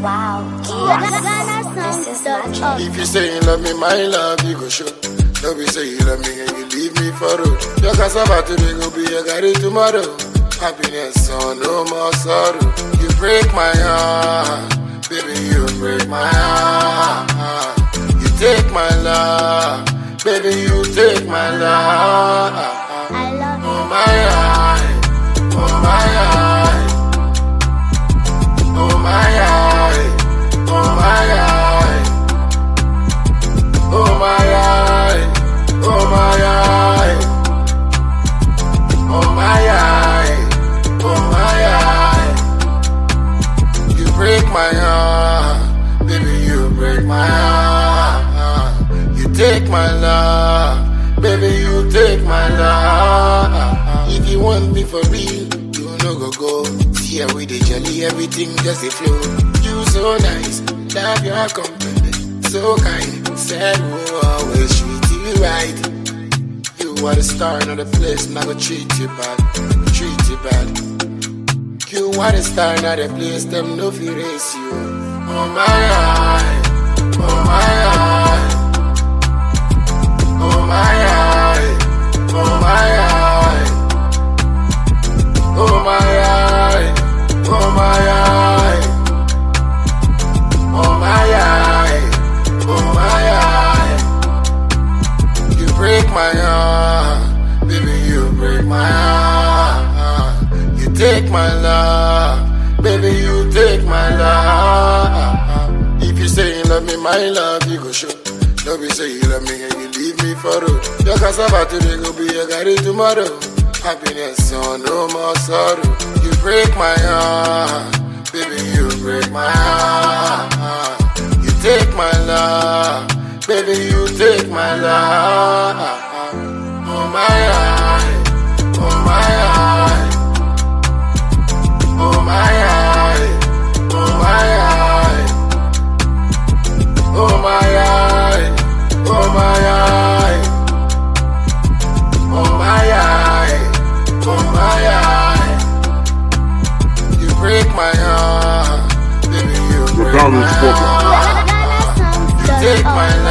Wow, this is magic. If you say you love me, my love, you go show. Don't be say you love me and you leave me for road. Your cassava today go be your garri tomorrow. Happiness, so no more sorrow. You break my heart, baby, you break my heart. You take my love, baby, you take my love. I love Oh my eye, oh my eye, oh my eye, oh my eye, oh my eye, oh my eye, oh my eye, oh my eye. You break my heart, baby, you break my heart. You take my love, baby, you take my love. If you want me for real, you no go go. See how we dey jolly, everything just a flow. You so nice, love your company, so kind. Said we'll always treat you right. You are the star, not the place, not gonna treat you bad, treat you bad. You are the star, not the place, them no fear race you. Oh my eye, oh my eye, oh my eye, oh my eye, oh my eye, oh my eye, oh my eye, oh my eye. You break my heart, baby, you break my heart. You take my love, baby, you take my love. If you say you love me, my love, you go show. Don't be say you love me and you leave me for road. Your cassava today go be your garri tomorrow. Happiness, so no more sorrow. You break my heart, baby, you break my heart. You take my love, baby, you take my love. Oh my eye, oh my eye, oh my eye, oh my eye, oh my eye, oh my eye, oh my eye, oh my eye. You break my heart, baby, you break my Rebellious Vocal. heart. You take my